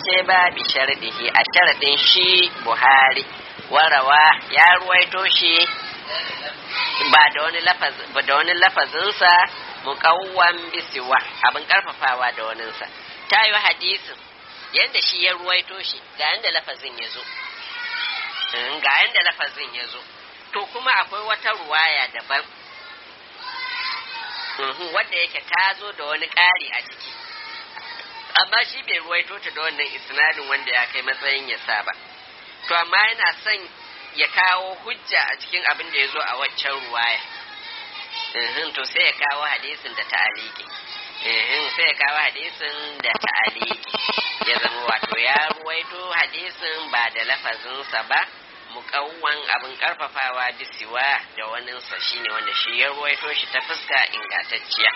ingantacce ba bi shardihi a sharadin shi buhari warawa ya ruwaito shi ba da wani lafaz ba da wani lafazinsa muqawwan bisiwa abin karfafawa da waninsa ta yi hadisin yanda shi ya ruwaito shi ga yanda lafazin ya zo ga yanda lafazin ya zo to kuma akwai wata ruwaya daban wadda yake ta zo da wani ƙari a ciki amma shi bai ruwaito ta da wannan isnadin wanda ya kai matsayin ya sa ba to amma yana son ya kawo hujja a cikin abin da ya zo a waccan ruwaya to sai ya kawo hadisin da ta'aliki sai ya kawo hadisin da ta'aliki ya zama wato ya ruwaito hadisin ba da lafazinsa ba mukawwan abin karfafawa bisiwa da waninsa shine wanda shi ya ruwaito shi ta fuska ingantacciya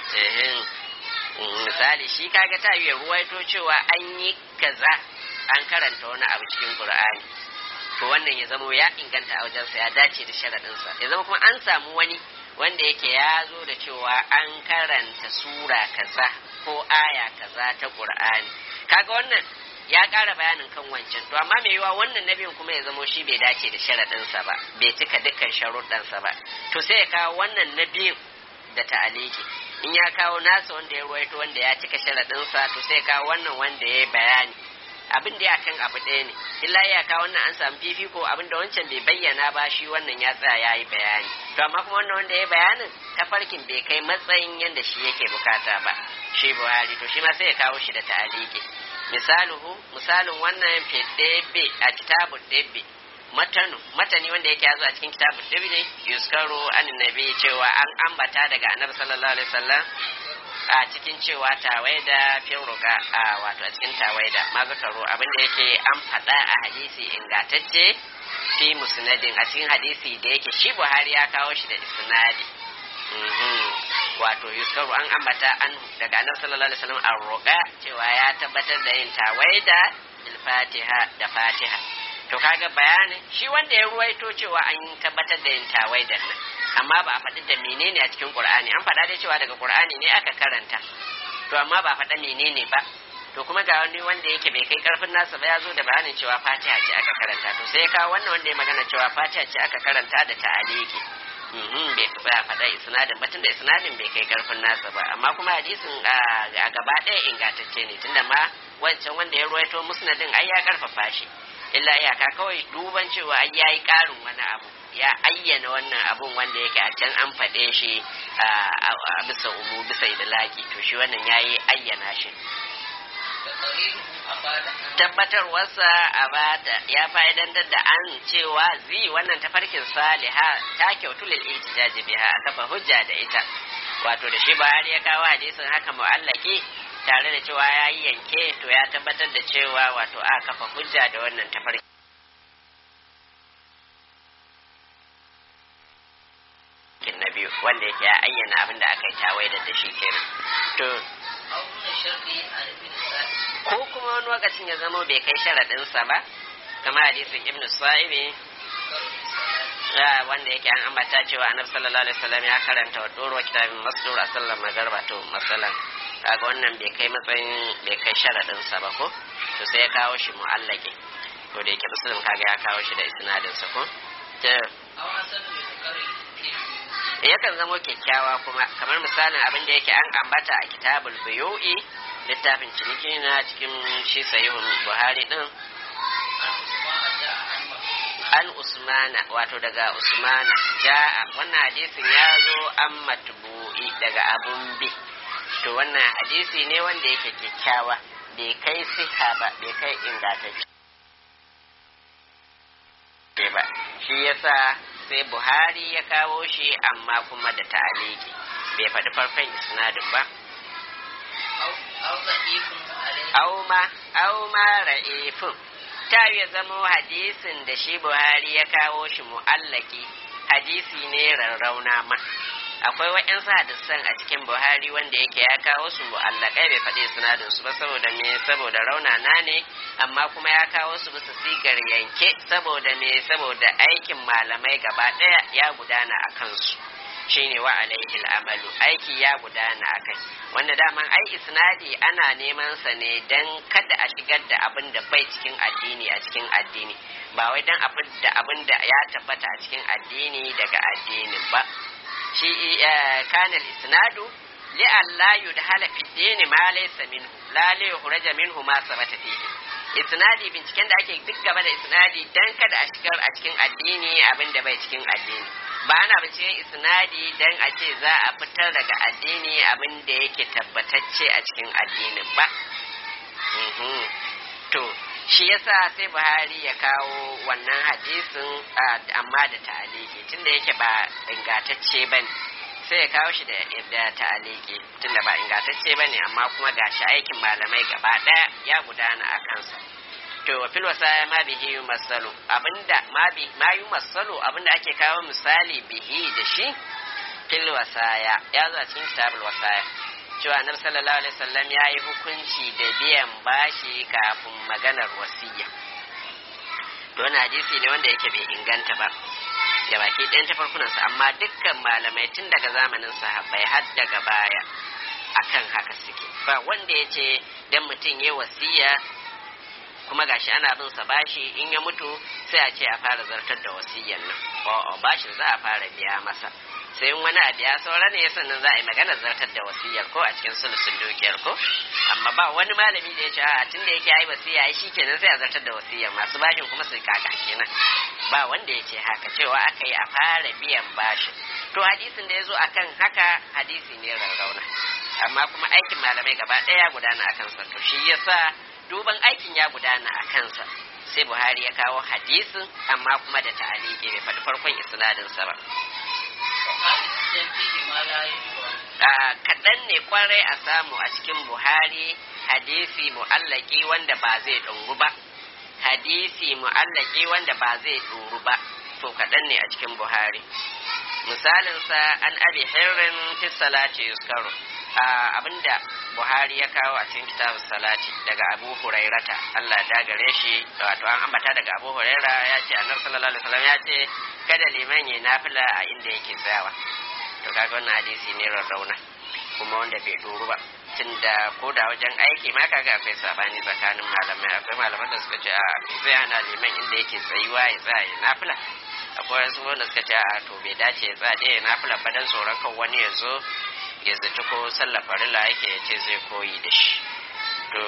misali shi kaga ta yi ruwaito cewa an yi kaza an karanta wani abu cikin qur'ani to wannan ya zama ya inganta a wajensa ya dace da sharaɗinsa ya zama kuma an samu wani wanda yake ya zo da cewa an karanta sura kaza ko aya kaza ta qur'ani kaga wannan ya ƙara bayanin kan wancan to amma mai yiwa wannan nabiyin kuma ya zamo shi bai dace da sharaɗinsa ba bai cika dukkan sharuɗansa ba to sai ya kawo wannan nabiyin da ta'aliki in ya kawo nasa wanda ya ruwaito wanda ya cika sharaɗinsa to sai ya kawo wannan wanda ya yi bayani abin da ya kan abu ɗaya ne illa ya kawo wannan an samu fifiko abin da wancan bai bayyana ba shi wannan ya tsaya ya yi bayani to amma kuma wannan wanda ya yi bayanin tafarkin bai kai matsayin yadda shi yake bukata ba shi buhari to shi ma sai ya kawo shi da ta'aliki misaluhu misalin wannan fidebe a kitabun debe matanu matani wanda yake yazo a cikin kitabun debe ne yuskaru annabi cewa an ambata daga annabi sallallahu alaihi wasallam a cikin cewa tawaida firruka a wato a cikin tawaida ma zakaru abinda yake an faɗa a hadisi ingantacce fi musnadin a cikin hadisi da yake shi buhari ya kawo shi da isnadi wato yuskaru an ambata an daga annabi sallallahu alaihi wasallam an roƙa cewa ya tabbatar da yin tawaida bil fatiha da fatiha to kaga bayanin shi wanda ya ruwaito cewa an tabbatar da yin tawaidan nan amma ba a faɗi da menene a cikin qur'ani an faɗa dai cewa daga qur'ani ne aka karanta to amma ba a faɗa menene ba to kuma ga wani wanda yake bai kai karfin nasa ba ya zo da bayanin cewa fatiha ce aka karanta to sai ya kawo wannan wanda ya magana cewa fatiha ce aka karanta da ta'aliki bai ba faɗa isnadin batun da isnadin bai kai karfin nasa ba amma kuma hadisin a gaba ɗaya ingantacce ne tunda ma wancan wanda ya ruwaito musnadin ai ya karfafa shi illa iyaka kawai duban cewa ai yayi ƙarin wani abu ya ayyana wannan abun wanda yake a can an faɗe shi a bisa umu bisa idlaki to shi wannan yayi ayyana shi tabbatarwarsa a bata ya fa'idantar da an cewa zi wannan tafarkin saliha ta kyautu lil ihtijaji biha a kafa hujja da ita wato da shi Buhari ya kawo hadisin haka mu'allaki tare da cewa ya yi yanke to ya tabbatar da cewa wato a kafa hujja da wannan tafarki na biyu wanda yake ya ayyana abin da aka yi tawaida da shi kenan to ko kuma wani lokacin ya zamo bai kai sharaɗinsa ba kamar hadisin ibn sa'ibi wanda yake an ambata cewa annabi sallallahu alaihi wasallam ya karanta wa doro kitabin masdur a sallar magarba to masalan kaga wannan bai kai matsayin bai kai sharaɗinsa ba ko to sai ya kawo shi mu'allake ko da yake musulun kaga ya kawo shi da isnadinsa ko yakan zamo kyakkyawa kuma kamar misalin abin da yake an ambata a kitabul buyu'i littafin ciniki na cikin shi sahihun buhari din an usmana wato daga usmana ja'a wannan hadisin ya zo an matbu'i daga abun bi to wannan hadisi ne wanda yake kyakkyawa bai kai siha ba bai kai ingantacce ba shi yasa sai buhari ya kawo shi amma kuma da ta'aliki bai faɗi farkon isnadin ba auma auma ra'ifin ta ya zamo hadisin da shi buhari ya kawo shi mu'allaki hadisi ne rarrauna ma akwai wa'yansu hadisan a cikin buhari wanda yake ya kawo su mu'allakai bai faɗi sinadin su ba saboda me saboda raunana ne amma kuma ya kawo su bisa sigar yanke saboda me saboda aikin malamai gaba ɗaya ya gudana a kansu shine wa alaihi amalu aiki ya gudana akai wanda daman ai isnadi ana neman sa ne dan kada a shigar da abin da bai cikin addini a cikin addini ba wai dan abin da abin da ya tabbata a cikin addini daga addinin ba shi kanal isnadu li alla yudhala fi dini ma laysa minhu la li yukhraja minhu ma sabata fihi isnadi binciken da ake duk gaba da isnadi dan kada a shigar a cikin addini abin da bai cikin addini ba ana binciken isnadi dan a ce za a fitar daga addini abin da yake tabbatacce a cikin addinin ba to shi yasa sai buhari ya kawo wannan hadisin amma da ta'aliki tunda yake ba ingantacce ba ne sai ya kawo shi da ta'aliki tunda ba ingantacce ba ne amma kuma ga shi aikin malamai gaba ɗaya ya gudana a kansa to wa fil wasaya ma bihi yumassalu abinda ma bi ma yumassalu abinda ake kawo misali bihi da shi fil wasaya ya zo a cikin kitabul wasaya cewa annabi sallallahu alaihi wasallam ya yi hukunci da biyan bashi kafin maganar wasiya don hadisi ne wanda yake bai inganta ba da baki ɗayan tafarkunansa amma dukkan malamai tun daga zamanin sahabbai har daga baya akan haka suke ba wanda ya ce dan mutum ya wasiya kuma gashi ana bin sa bashi in ya mutu sai a ce a fara zartar da wasiyan nan o bashin za a fara biya masa sai in wani abu ya saura ne sannan za a yi magana zartar da wasiyar ko a cikin sulusun dukiyar ko amma ba wani malami da ya ce a tun da yake yi wasiya ai shi kenan sai a zartar da wasiyar masu bashin kuma su kaka kenan ba wanda ya ce haka cewa aka yi a fara biyan bashin to hadisin da ya zo akan haka hadisi ne rarrauna amma kuma aikin malamai gaba ɗaya gudana a kansa to shi yasa duban aikin ya gudana a kansa sai buhari ya kawo hadisin amma kuma da ta'aliki bai faɗi farkon isnadinsa ba kaɗan ne kwarai a samu a cikin buhari hadisi mu'allaki wanda ba zai ɗoru ba hadisi mu'allaki wanda ba zai ɗoru ba to kaɗan ne a cikin buhari misalinsa an abi hirrin fi salati yuskaru abinda buhari ya kawo a cikin kitabun salati daga abu hurairata allah da gare shi wato an ambata daga abu huraira ya ce annabi sallallahu alaihi wasallam ya ce kada liman ya nafila a inda yake tsayawa to kaga wannan hadisi ne rarrauna kuma wanda bai doru ba tunda ko da wajen aiki ma kaga akwai sabani tsakanin malamai akwai malaman da suka ce a zai hana liman inda yake tsayuwa ya tsaya ya nafila akwai wasu wanda suka ce a to bai dace ya tsaya dai ya nafila ba dan tsoron kan wani ya zo ya zaci ko sallah farilla yake ya ce zai koyi da shi to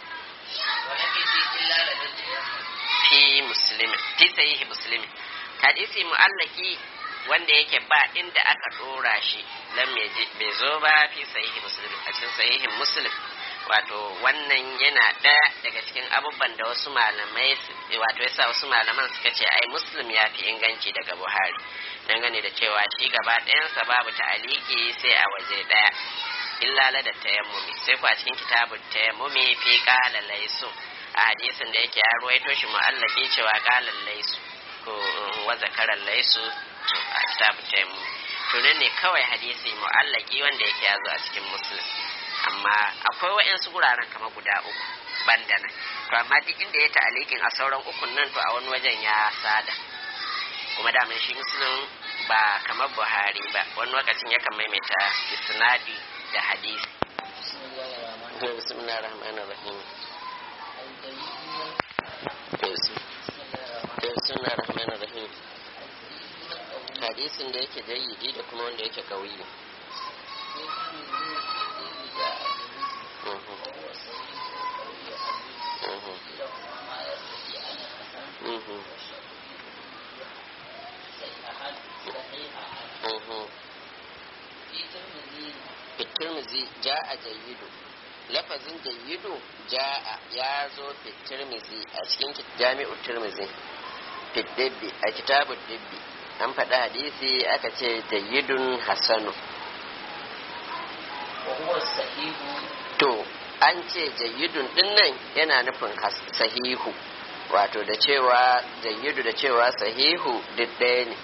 fi muslimin fi sahihi muslimin hadisi mu'allaki wanda yake ba inda aka dora shi lam bai zo ba fi sahihi muslim a cikin sahihin muslim wato wannan yana ɗaya daga cikin abubuwan da wasu malamai wato yasa wasu malaman suka ce ai muslim ya fi inganci daga buhari dangane da cewa shi gaba ɗayansa babu ta'aliki sai a waje ɗaya illa la da tayammumi sai ku a cikin kitabun tayammumi fi qala laysu a hadisin da yake ya ruwaito shi mu'allaki cewa qala laysu ko wa zakara laysu a kitabun tayammumi to nan ne kawai hadisi mu'allaki wanda yake ya zo a cikin muslim amma akwai wa'yansu guraren kamar guda uku banda nan to amma duk inda ya ta'alikin a sauran ukun nan to a wani wajen ya sada kuma da shi muslim ba kamar buhari ba wani lokacin yakan maimaita isnadi da hadisi bismillahir rahmanir rahim bismillahir rahmanir rahim hadisin da yake jayyidi da kuma wanda yake kauyi fitirmizi ja'a jayyidu lafazin jayyidu ja'a ya zo fitirmizi a cikin jami'u tirmizi fitdibbi a kitabun dibbi an faɗi hadisi aka ce jayyidun hasanu to an ce jayyidun din nan yana nufin sahihu wato da cewa jayyidu da cewa sahihu duk ɗaya ne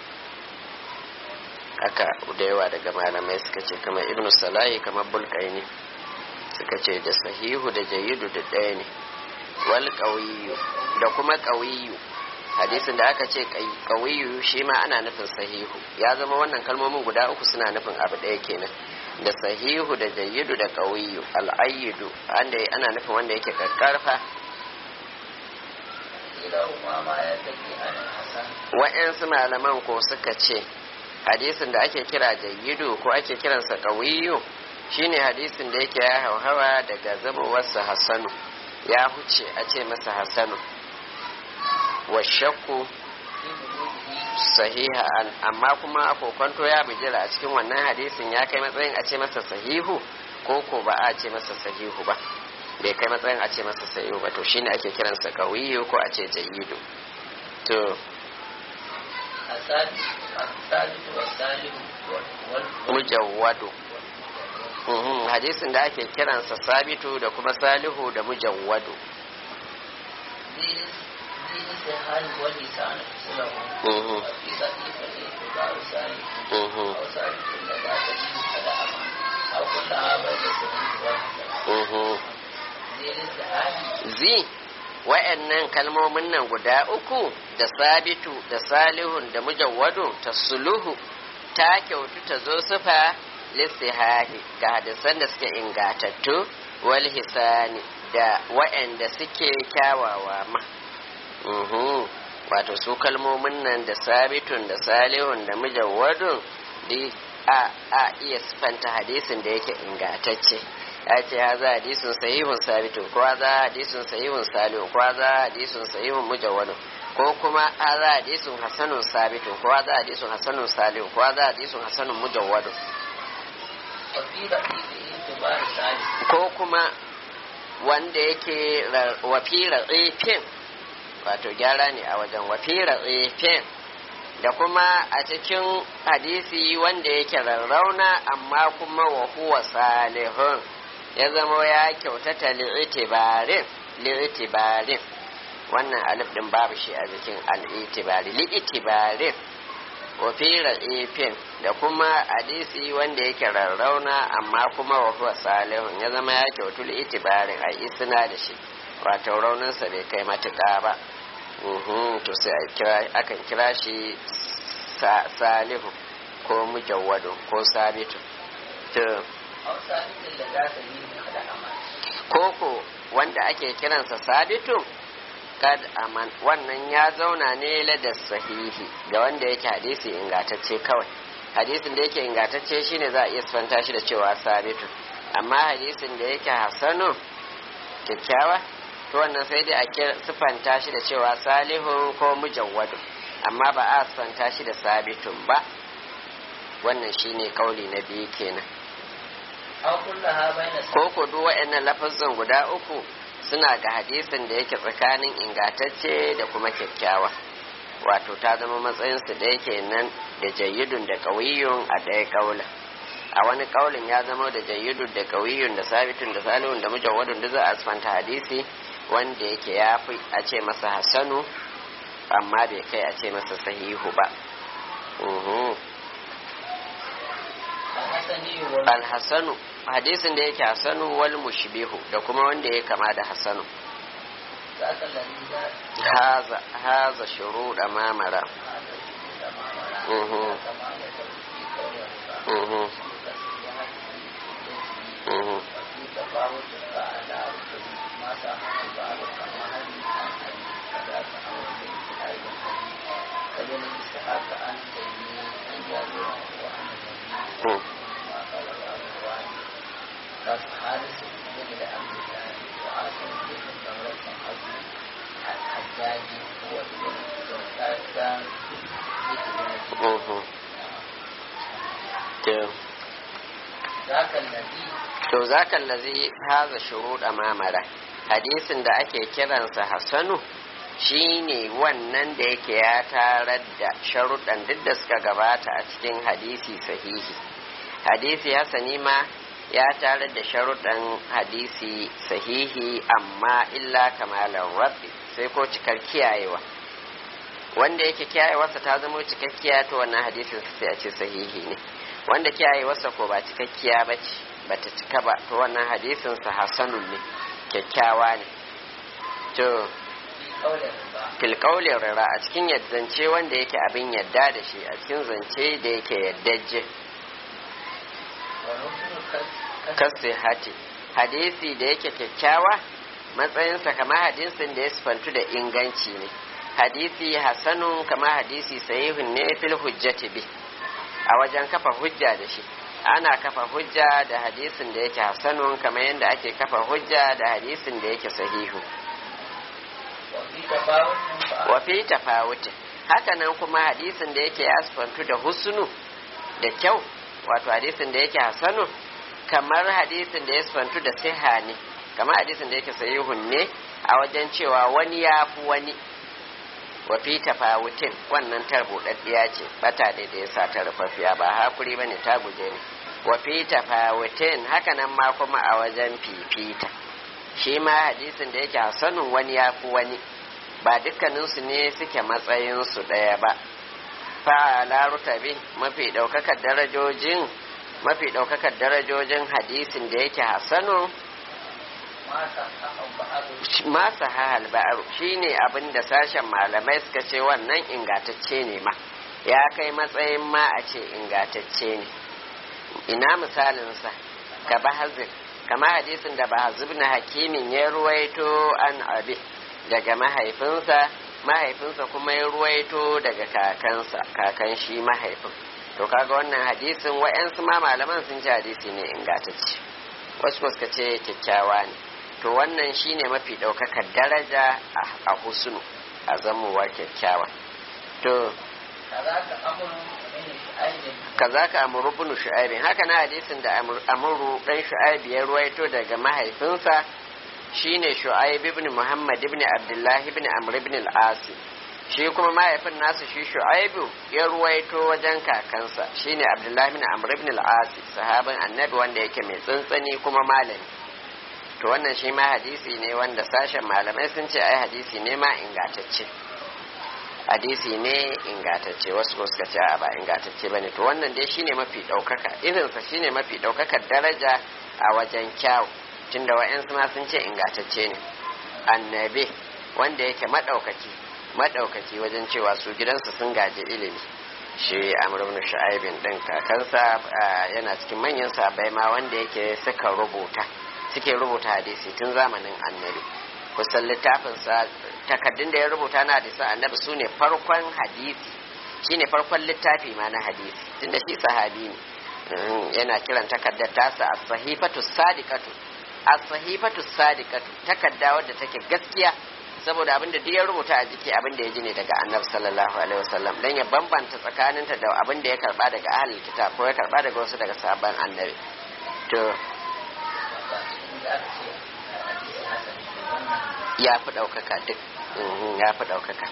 haka da yawa daga malamai suka ce kamar ibnu salahi kamar bulkaini suka ce da sahihu da jayyidu da ɗaya ne wal ƙawiyu da kuma ƙawiyu hadisin da aka ce kawiyu shi ma ana nufin sahihu ya zama wannan kalmomin guda uku suna nufin abu ɗaya kenan da sahihu da jayyidu da kawiyu al'ayyidu wanda ana nufin wanda yake karkarfa wa'yansu malaman ko suka ce hadisin da ake kira jayyidu ko ake kiransa kawiyu shine hadisin da yake ya hauhawa daga zamowarsa hassanu ya huce a ce masa hassanu wa shakku sahiha amma kuma a kokonto ya bijira a cikin wannan hadisin ya kai matsayin a ce masa sahihu ko ko ba a ce masa sahihu ba bai kai matsayin a ce masa sahihu ba to shine ake kiransa kawiyu ko a ce jayidu to mujawwadu hadisin da ake kiransa sabitu da kuma salihu da mujawwadu الانتهاء واللسان له وفي ضعيف الاعتبار سالم او سالم لا تجد فلا امان او كلها بين السبيل والحسن zi wa'annan kalmomin nan guda uku da sabitu da salihun da mujawwadu ta suluhu ta kyautu ta zo sufa lissihahi ga hadisan da suke ingatattu wal hisani da wa'anda suke kyawawa ma wato su kalmomin nan da sabitun da salihun da mujawwadun a a iya sifanta hadisin da yake ingatacce ya ce ha za hadisun sahihun sabitun ko za hadisun sahihun salihun ko za hadisun sahihun mujawwadun ko kuma a za hadisun hasanun sabitun ko za hadisun hasanun salihun ko za hadisun hasanun mujawwadun ko kuma wanda yake wafi ratsifin wato gyara ne a wajen wafira tsefin da kuma a cikin hadisi wanda yake rarrauna amma kuma wa huwa salihun ya zama ya kyautata li'itibarin li'itibarin wannan alif din babu shi a jikin al'itibari li'itibarin wafira tsefin da kuma hadisi wanda yake rarrauna amma kuma wa huwa salihun ya zama ya kyautu li'itibarin a isna da shi wato rauninsa bai kai matuƙa ba to sai akan kira shi salihu ko mujawwado ko sabitu to koko wanda ake kiransa sabitu kad aman wannan ya zauna ne ladar sahihi ga wanda yake hadisi ingatacce kawai hadisin da yake ingatacce shine za a iya sifanta shi da cewa sabitu amma hadisin da yake hasanu kyakkyawa to wannan sai dai a sifanta shi da cewa salihun ko mujawwadu amma ba a sifanta shi da sabitun ba wannan shine kauli na biyu kenan ko ko duk waɗannan lafazan guda uku suna ga hadisin da yake tsakanin ingatacce da kuma kyakkyawa wato ta zama matsayinsu da yake nan da jayyidun da ƙawiyun a ɗaya ƙaula a wani ƙaulin ya zama da jayyidun da ƙawiyun da sabitun da salihun da mujawwadun da za a asfanta hadisi wanda yake ya fi a ce masa hasanu amma bai kai a ce masa sahihu ba alhassanu hadisin da yake hasanu wal mushbihu da kuma wanda ya kama da hasanu haza haza shuru da mamara to zaka lazi haza shuruɗa mamara hadisin da ake kiransa hasanu shine wannan da yake ya tarar da sharuɗan duk da suka gabata a cikin hadisi sahihi hadisi hasani ma ya tarar da sharuɗan hadisi sahihi amma illa kamalan rabbi sai ko cikar kiyayewa wanda yake kiyayewarsa ta zama cikakkiya to wannan hadisin sai a ce sahihi ne wanda kiyayewarsa ko ba cikakkiya ba ce bata cika ba to wannan hadisin sa hasanun ne kyakkyawa ne to fil qawli rira a cikin zance wanda yake abin yadda da shi a cikin zance da yake yaddaje kasi hati hadisi da yake kyakkyawa matsayinsa kamar hadisin da ya sifantu da inganci ne hadisi hasanun kamar hadisi sahihun ne fil hujjati bi a wajen kafa hujja da shi ana kafa hujja da hadisin da yake hasanun kamar yadda ake kafa hujja da hadisin da yake sahihu wa fi tafawutin haka nan kuma hadisin da yake ya sifantu da husnu da kyau wato hadisin da yake hasanu kamar hadisin da ya sifantu da siha ne kamar hadisin da yake sahihun ne a wajen cewa wani ya fi wani wa fi tafawutin wannan tar buɗaɗɗiya ce bata da da yasa ta rufaffiya ba hakuri bane ta guje ne wa fi tafawutin haka nan ma kuma a wajen fifita shi ma hadisin da yake hasanun wani ya fi wani ba dukkaninsu ne suke matsayinsu ɗaya ba fa'ala rutabi mafi ɗaukakar darajojin mafi ɗaukakar darajojin hadisin da yake hasanu masa hahal ba'aru shine abin da sashen malamai suka ce wannan ingatacce ne ma ya kai matsayin ma a ce ingatacce ne ina misalinsa ka bahazin kama hadisin da bahazib na hakimin ya ruwaito an abi daga mahaifinsa mahaifinsa kuma ya ruwaito daga kakansa kakan shi mahaifin to kaga wannan hadisin wa'yansu ma malaman sun ci hadisi ne ingantacce wasu suka ce kyakkyawa ne to wannan shine mafi ɗaukakar daraja a husnu a zamowa kyakkyawa to kaza ka amuru bin shu'aibin haka na hadisin da amuru dan shu'aib ya ruwaito daga mahaifinsa shine shu'aib ibn muhammad ibn abdullahi ibn amr ibn al-asi shi kuma mahaifin nasu shi shu'aibu ya ruwaito wajen kakansa shine abdullahi ibn amr ibn al-asi sahabin annabi wanda yake mai tsantsani kuma malami to wannan shi ma hadisi ne wanda sashen malamai sun ce ai hadisi ne ma ingantacce hadisi ne ingantacce wasu ko suka ce a ba ingantacce bane to wannan dai shine mafi daukaka irinsa shine mafi daukakar daraja a wajen kyau tunda wa'yansu ma sun ce ingantacce ne annabi wanda yake madaukaki madaukaki wajen cewa su gidansu sun gaji ilimi shi amr ibn shu'aibin din kakansa yana cikin manyan sabai ma wanda yake suka rubuta suke rubuta hadisi tun zamanin annabi kusan littafinsa takaddun da ya rubuta na hadisan annabi su ne farkon hadisi shi ne farkon littafi ma na hadisi tunda shi sahabi ne yana kiran takaddar tasa a sahifatu sadiqatu a sahifatu sadiqatu takadda wadda take gaskiya saboda abinda duk ya rubuta a jiki abinda ya ji ne daga annabi sallallahu alaihi wasallam dan ya bambanta tsakaninta da abinda ya karba daga ahlul kitab ko ya karba daga wasu daga sabon annabi to ya fi ɗaukaka duk ya fi ɗaukaka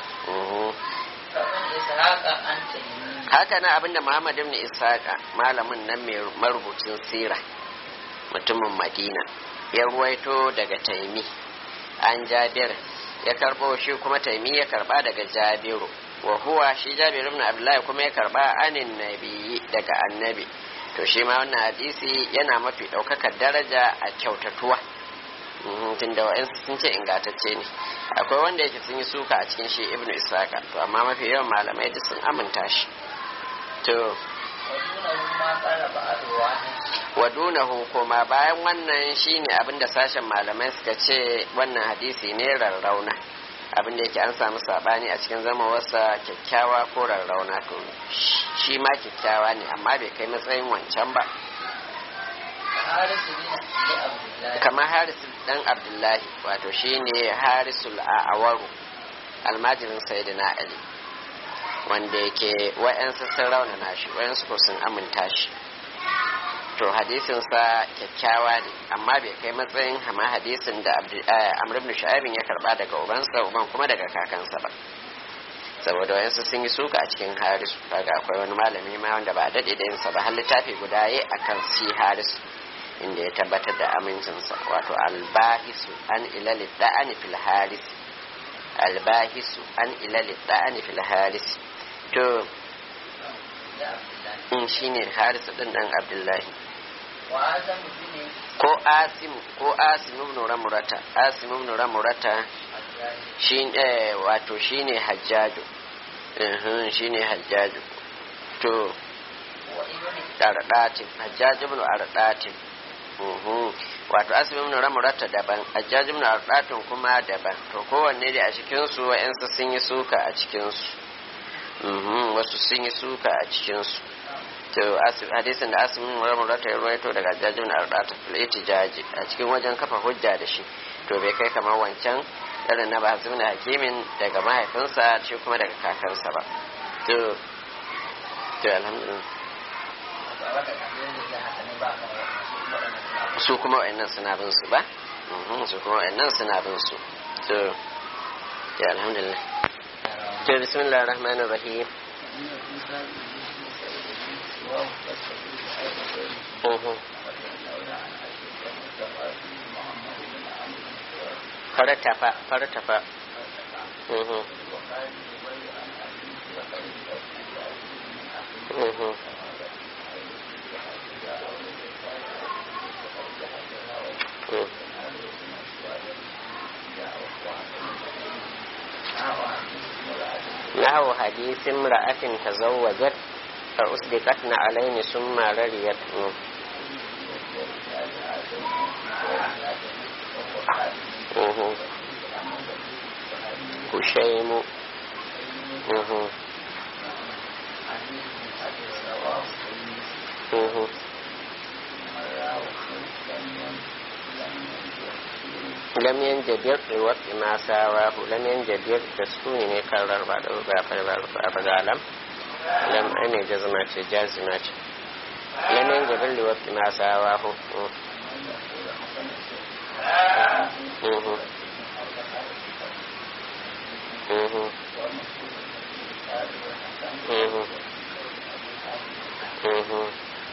haka na abinda muhammad ibn ishaqa malamin nan mai marubucin sira mutumin madina ya ruwaito daga taimi an jabir ya karbo shi kuma taimi ya karba daga jabiru wa huwa shi jabiru ibn abdullahi kuma ya karba anin nabi daga annabi to shi ma wannan hadisi yana mafi ɗaukakar daraja a kyautatuwa tunda wa'yansu sun ce ingantacce ne akwai wanda yake sun yi suka a cikin shi ibnu isaka to amma mafi yawan malamai duk sun aminta shi to wadunahu koma bayan wannan shine abin da sashen malamai suka ce wannan hadisi ne rarrauna abin da yake an samu sabani a cikin zama wasa kyakkyawa ko rarrauna to shi ma kyakkyawa ne amma bai kai matsayin wancan ba kamar harisul dan abdullahi wato shine harisul a'awaru almajirin sayyidina ali wanda yake wa'yansu sun raunana shi wa'yansu ko sun aminta shi to hadisinsa kyakkyawa ne amma bai kai matsayin hama hadisin da amr ibn shu'aibin ya karba daga ubansa uban kuma daga kakansa ba saboda wayansu sun yi suka a cikin harisu kaga akwai wani malami ma wanda ba daɗe da yinsa ba har littafi guda yi akan si harisu inda ya tabbatar da amincinsa wato albahisu an ilali da'ani fil haris albahisu an ilali da'ani fil haris to in shine harisu din dan abdullahi ko asim ko asim ibn ramurata asim ibn ramurata shi eh, wato shine hajjaju Mhm, shine hajjaju to ardatin hajjaj ibn ardatin Mhm. wato asibin ibn ramurata daban hajjaj ibn ardatin kuma daban to kowanne da a cikin su wa'ansu sun yi suka a cikin su Mhm, wasu sun yi suka a cikin su to asib hadisin da asibin ibn ramurata ya ruwaito daga hajjaj ibn ardatin fil itijaji a cikin wajen kafa hujja da shi to bai kai kamar wancan irin na bahas ibn hakimin daga mahaifinsa shi kuma daga kakansa ba to to alhamdulillah su kuma wa'annan suna bin su ba Mhm, su kuma wa'annan suna bin su to ya alhamdulillah to bismillahir rahmanir rahim Mhm. faratafa faratafa Mhm. Mhm. Mhm. نحو حديث امرأة تزوجت فأصدقت عليه ثم رضيت مم. مم. هشيم مم. مم. lam yanjabir bi waqti ma sawahu lam yanjabir da sukuni ne kan rarba da ba fa ba ba ga lam lam ane jazma ce jazima ce lam yanjabir li waqti ma sawahu Mhm. Mhm. Mhm. Mhm.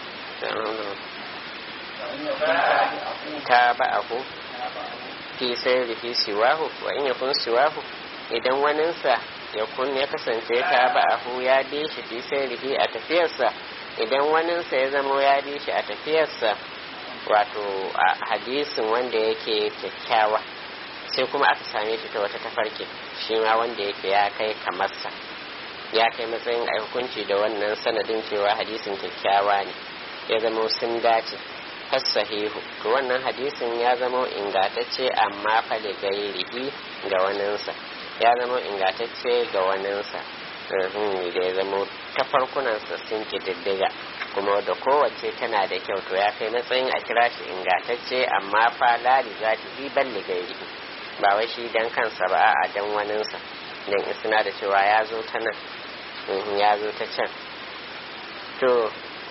ta ba'ahu fi sai rufi siwahu wa in yakun siwahu idan waninsa ya kun ya kasance ta ba'ahu ya bi shi fi sai rufi a tafiyarsa idan waninsa ya zama ya bi shi a tafiyarsa wato a hadisin wanda yake kyakkyawa sai kuma aka same shi ta wata tafarki shi ma wanda yake ya kai kamarsa ya kai matsayin a hukunci da wannan sanadin cewa hadisin kyakkyawa ne ya zama sun dace sahihu to wannan hadisin ya zama ingatacce amma fa da gairihi ga waninsa ya zama ingatacce ga waninsa da ya zama ta farkunansa sun diddiga kuma da kowace tana da kyau to ya kai matsayin a kira shi ingatacce amma fa lali za ta yi balli gairihi ba wai shi dan kansa ba a dan waninsa dan isna da cewa ya zo ta nan ya zo ta can to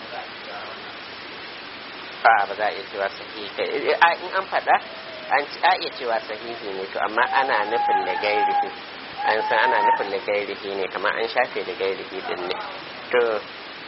a ba za a iya cewa sahihi in an faɗa an a iya cewa sahihi ne to amma ana nufin da gairihi an san ana nufin da gairihi ne kamar an shafe da gairihi din ne to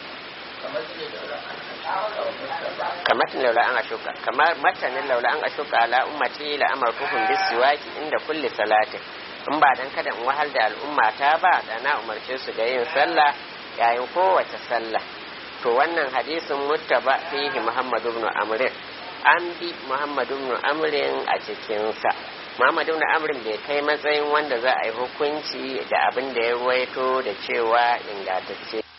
kamar laula an ashuka kamar matanin laula an ashuka ala ummati la amartuhum bisiwaki inda kulli salatin in ba dan kada in wahal da al'umma ta ba da na umarce su da yin sallah yayin kowace sallah to wannan hadisin muttaba fihi Muhammad ibn Amr an bi Muhammad ibn Amr a cikinsa Muhammad ibn Amr bai kai matsayin wanda za a yi hukunci da abin da ya ruwaito da cewa ingantacce